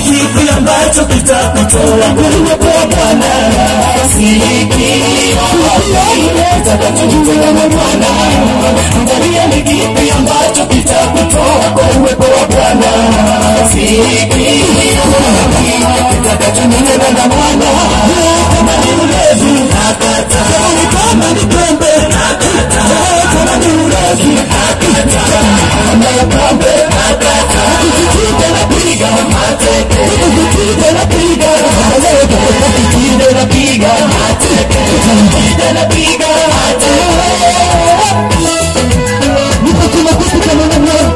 kipi ambacho kitakutoa kwenye kwa Bwana? Sikio kitakachojitenga na Bwana, angalia ni kipi ambacho kitakutoa kwa uwepo wa Bwana. Sikio kitakachonena na Bwana, kama ni ulevi nakata, kama ni pombe nakata, kama ni ulevi nakata, kama ya pombe nakata, ukikide napiga mateke, ukikide napiga mateke, ukikide napiga mateke, ukikide napiga mateke. Nipo kuna kitu kama namna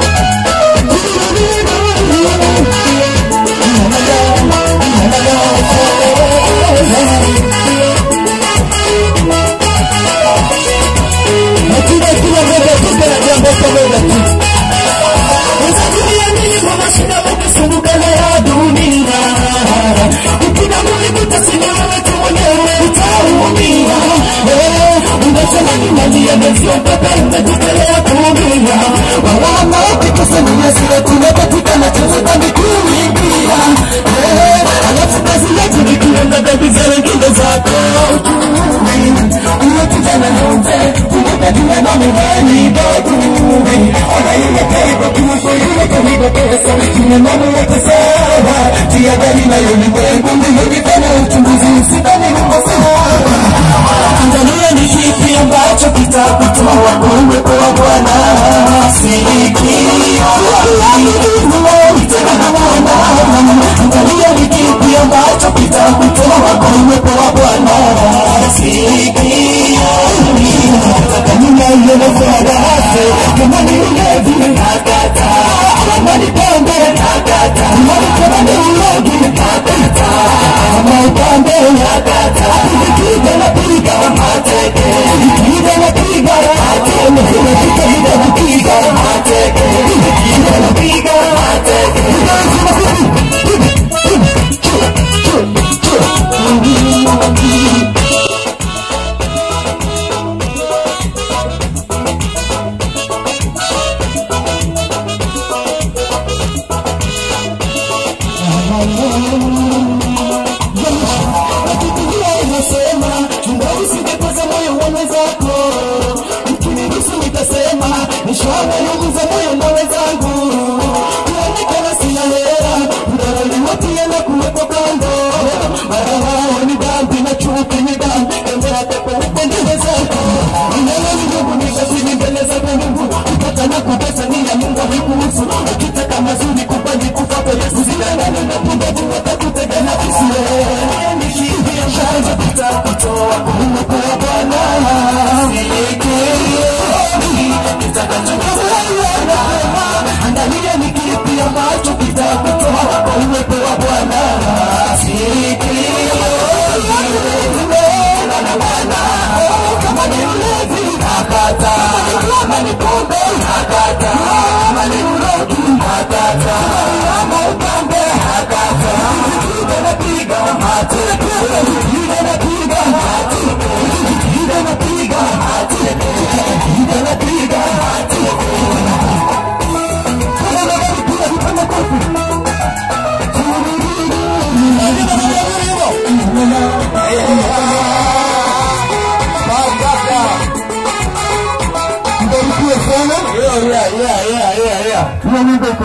Hakuna kila moja tuko na jambo pamoja tu. Unatumia nini kwa mashida ukisumbuka na ya dunia? Ukina Mungu utasimama wewe mwenyewe utaumia. Eh, unasema ni mali ya Yesu mpaka unajitolea kuumia. Wawama ukikusanya sira tunapatikana chanzo dhambi kuingia. Eh, alafu kazi yetu ni kuenda dhambi za wengine zako. Uwe kijana na mzee, tunakadima na mimani dogo. Ona yule kaiba kiwango yule kaiba pesa, kina mama wote sawa. Jihadhari na ulimwengu, mbinguni tena uchunguzi, usidhani uko sawa. Angalia ni kipi ambacho kitakutoa kwa uwepo wa Bwana. Sikio tena na Bwana. Angalia ni kipi ambacho kitakutoa kwa uwepo wa Bwana. Sikio nataka ninaona farasi kama ni ulevi nakata, kama ni pombe nakata, kama ni ulevi nakata, kama upambe nakata, nikipiga napiga mateke, nikipiga napiga mateke, nikipiga napiga mateke, nikipiga napiga mateke. Biblia inasema chunga usijepeza moyo wa mwenzako, mkiniruhusu nitasema nishona nyungu za moyo na wenzangu. Kuonekana sina hera, udharauliwatie na kuwepo kando. Mara hao ni dhambi na chuki ni dhambi, tembea pepo upendeze zako. Ninayo ni Mungu nikazidi mbele zako Mungu, kupata na kupesa ni ya Mungu haikuhusu. Ukitaka mazuri kubali kufuata Yesu, usidanganywe na pumbavu watakutega na visiwe chanzo kitakutoa kuupo wa Bwana. Angalia ni kipi ambacho kitakutoa kwa uwepo wa Bwana. Sikio na Bwana, kama ni ulevi nakata, kama ni pombe nakata, kama ni urogi nakata, kama upambe nakata, nikija napiga mateke, nikija napiga mateke, nikija napiga mateke, nikija napiga mateke. Kama unaweza kupiga vipande kofi. Mbarikiwe sana. Yeah, yeah, yeah, yeah, yeah, yeah. Hiyo nyimbo iko